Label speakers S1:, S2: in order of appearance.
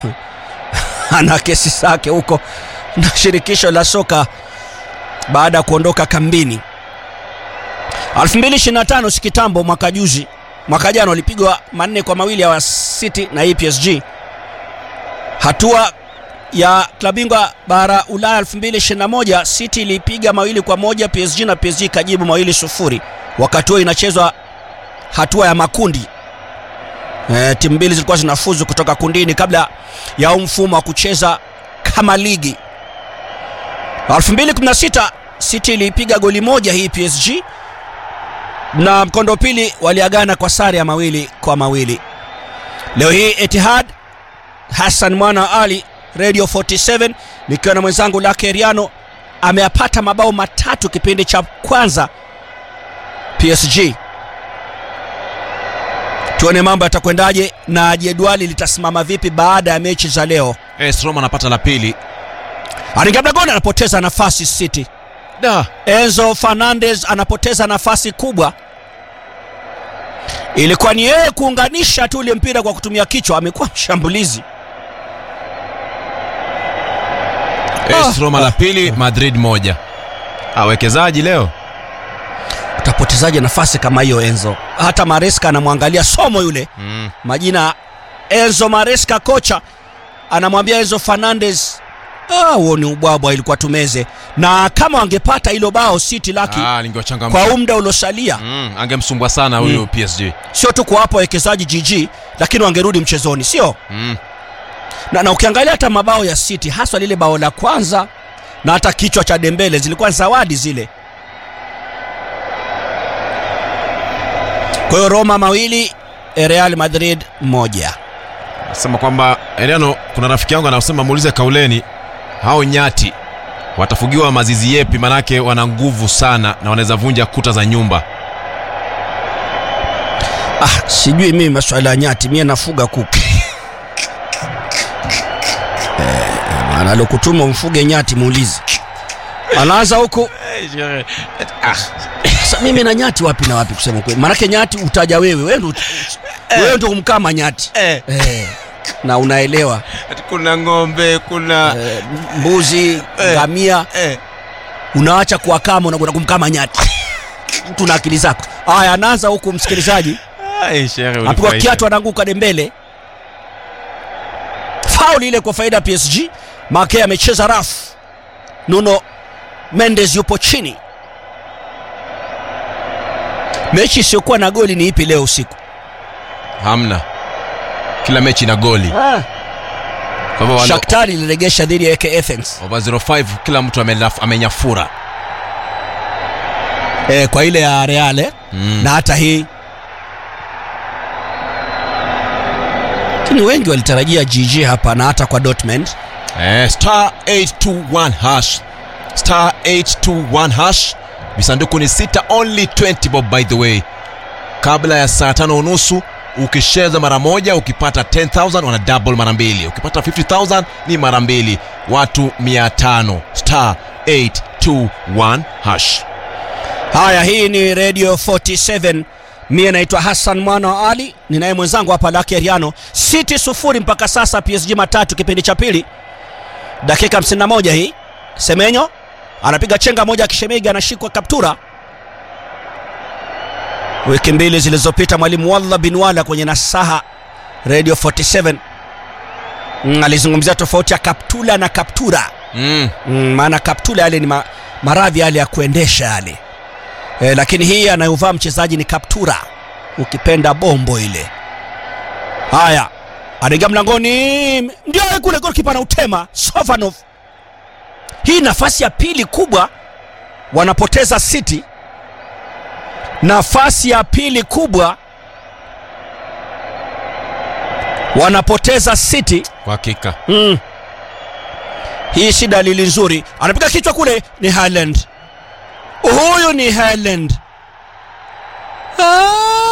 S1: ana kesi zake huko na shirikisho la soka baada ya kuondoka kambini 2025 si kitambo mwaka juzi mwaka jana walipigwa manne kwa mawili ya City na hii PSG hatua ya klabingwa bara Ulaya 2021 City ilipiga mawili kwa moja PSG na PSG ikajibu mawili sufuri wakati huo inachezwa hatua ya makundi e, timu mbili zilikuwa zinafuzu kutoka kundini kabla ya huu mfumo wa kucheza kama ligi 2016 City ilipiga goli moja hii PSG na mkondo pili waliagana kwa sare ya mawili kwa mawili leo hii Etihad Hassan Mwana wa Ali Radio 47 nikiwa na mwenzangu Lake Riano ameyapata mabao matatu kipindi cha kwanza PSG. Tuone mambo yatakwendaje na jedwali litasimama vipi baada ya mechi za leo.
S2: AS Roma anapata la pili.
S1: Aringablagona anapoteza nafasi City.
S2: Da.
S1: Enzo Fernandez anapoteza nafasi kubwa. Ilikuwa ni yeye kuunganisha tu ule mpira kwa kutumia kichwa, amekuwa mshambulizi.
S2: AS Roma la pili, Madrid moja. Awekezaji leo.
S1: Utapotezaje nafasi kama hiyo Enzo? Hata Maresca anamwangalia somo yule
S2: Mm.
S1: majina Enzo Maresca, kocha anamwambia Enzo Fernandez, ah, huo ni ubwabwa, ilikuwa tumeze. Na kama wangepata hilo bao City laki
S2: Ah, lingewachangamsha.
S1: kwa huu muda uliosalia,
S2: Mm, angemsumbua sana huyu PSG.
S1: sio tu kuwapa wawekezaji GG, lakini wangerudi mchezoni, sio
S2: Mm.
S1: na, na ukiangalia hata mabao ya City haswa lile bao la kwanza na hata kichwa cha Dembele zilikuwa zawadi zile. Kwa hiyo Roma mawili, Real Madrid moja.
S2: Nasema kwamba Eliano, kuna rafiki yangu anasema muulize Kauleni, hao nyati watafugiwa mazizi yepi? Manake wana nguvu sana na wanaweza vunja kuta za nyumba.
S1: Ah, sijui mimi masuala ya nyati, mie nafuga kuku eh, analokutuma umfuge nyati muulize. Anaanza huku sasa, mimi na nyati wapi na wapi kusema kweli, maanake nyati utaja wewe, wewe ndo wewe ndo kumkama nyati
S2: Eh,
S1: eh, na unaelewa
S2: kuna ng'ombe, kuna
S1: eh, mbuzi
S2: Eh.
S1: ngamia
S2: eh.
S1: unaacha kuwakama unakwenda kumkama nyati mtu na akili zako haya anaanza huku msikilizaji
S2: Ai, shehe,
S1: apigwa
S2: ulifurahisha.
S1: kiatu anaanguka dembele fauli ile kwa faida ya PSG make amecheza rafu Nuno Mendes yupo chini mechi isiyokuwa na goli ni ipi leo usiku
S2: Hamna, kila mechi ina goli. Kwa hivyo wale
S1: Shakhtar iliregesha dhidi ya AK Athens
S2: over 05 kila mtu amelaf- amenyafura.
S1: eh, kwa ile ya Real eh?
S2: Mm.
S1: na hata hii lakini wengi walitarajia GG hapa na hata kwa Dortmund
S2: Eh, star 821 hash star 821 hash visanduku ni sita only 20 bob by the way kabla ya saa tano unusu ukicheza mara moja ukipata 10000 wana double mara mbili ukipata 50000 ni mara mbili watu 500 star 821 hash
S1: Haya, hii ni Radio 47. Mie naitwa Hassan mwana wa Ali, ninaye mwenzangu hapa Lake Riano. City sufuri mpaka sasa, PSG matatu kipindi cha pili, dakika 51 hii. Semenyo anapiga chenga moja, Kishemegi anashikwa kaptura. Wiki mbili zilizopita mwalimu Wallah bin Wala kwenye nasaha Radio 47 mm, alizungumzia tofauti ya kaptula na kaptura
S2: mm.
S1: mm, maana kaptula yale ni ma, maradhi yale ya kuendesha yale e, lakini hii anayovaa mchezaji ni kaptura ukipenda bombo ile haya anaingia mlangoni ndio kule golkipa anautema sovanov hii nafasi ya pili kubwa wanapoteza city nafasi ya pili kubwa wanapoteza city
S2: kwa hakika
S1: Mm. Hii si dalili nzuri. Anapiga kichwa kule, ni Haaland. Huyu ni Haaland. Ah!